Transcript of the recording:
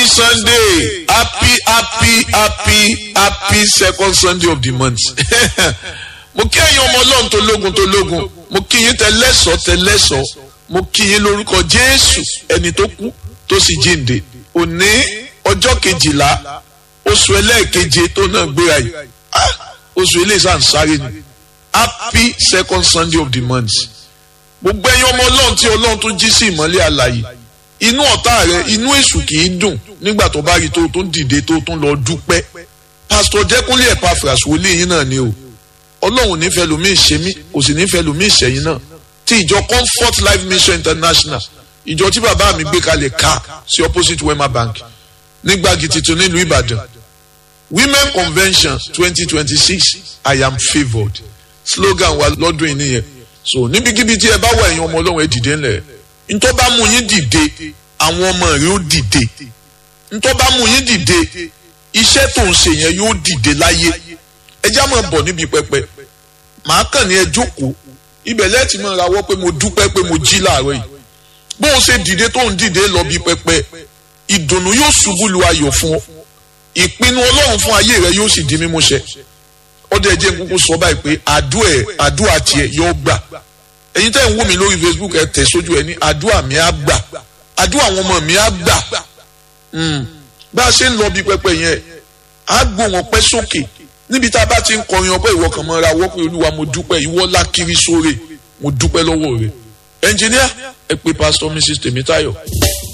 happy sunday happy happy happy happy second sunday of the month mo kí ẹ̀yin ọmọ ọlọ́run tó lógun tó lógun mo kí yín tẹlẹ́sọ̀ tẹlẹ́sọ̀ mo kí yín lórúkọ jésù ẹni tó kú tó sì jíǹde òní ọjọ́ kejìlá oṣù ẹlẹ́ẹ̀keje tó náà gbéra yìí ah, oṣù eléyìí sáré ni happy second sunday of the month gbogbo ẹ̀yin ọmọ ọlọ́run tí ọlọ́run tó jí sí ìmọ́lẹ̀ àlàyé inú ọ̀tá rẹ inú èṣù kì í dùn nígbà tó bá rí tó tó ń dìde tó tó ń lọ dúpẹ́ pásítọ̀ jẹ́kúnlé Epaphras wòlíì yín náà ni o ọlọ́run nífẹ̀ẹ́ lómi ìṣe mí kò sì nífẹ̀ẹ́ lómi ìṣẹ̀yìn náà ti ìjọ Comfort Life Mission International ìjọ tí bàbá mi gbé kalẹ̀ ká sí opposite Wema Bank nígbàgì tuntun nílùú Ìbàdàn Women Convention twenty twenty six I am favoured slogan wa lọ́dún yìí nìyẹn so níbikíbi tí ẹ bá wà ẹ̀yin ọmọ ọlọ́run ẹ dìde ńlẹ̀ ntọ́ bá mú yín dìde àwọn ọmọ rẹ ó dìde ntọ́ bá mú yín dìde iṣẹ́ tó ń ṣe yẹn yóò dìde láyé ẹ já máa bọ̀ níbi pẹpẹ màá kàn ní ẹ jókòó ibẹ̀ lẹ́ẹ̀tì máa rawọ́ pé mo dúpẹ́ pé mo jí láàárọ̀ yìí bó o ṣe dìde tó ń dìde lọ bí pẹpẹ ìdùnnú yóò ṣubú lu ayọ̀ fún ọ ìpinnu ọlọ́run fún ayé rẹ yóò sì di mímúṣẹ ọdẹ ẹ jẹ́ kúkú sọ báyìí pé àdúrà ẹ àdúrà tiẹ̀ yóò gbà ẹ̀yin tẹ́ ń wò mí lórí Facebook ẹ tẹ̀ sójú ẹ ní àdúrà mi á gbà àdúrà àwọn ọmọ mi á gbà bá a ṣe ń lọ bí pẹpẹ yẹn á gbóhùn ọpẹ́ sókè níbi tá a bá ti ń kọrin ọpẹ́ ìwọ kan mọ ra wọpẹ olúwa mo dúpẹ́ ìwọ lákiri sóre mo dúpẹ́ lọ́wọ́ rẹ ẹnjìníà ẹ pé pásítọ̀ Mrs Tèmítáyọ̀.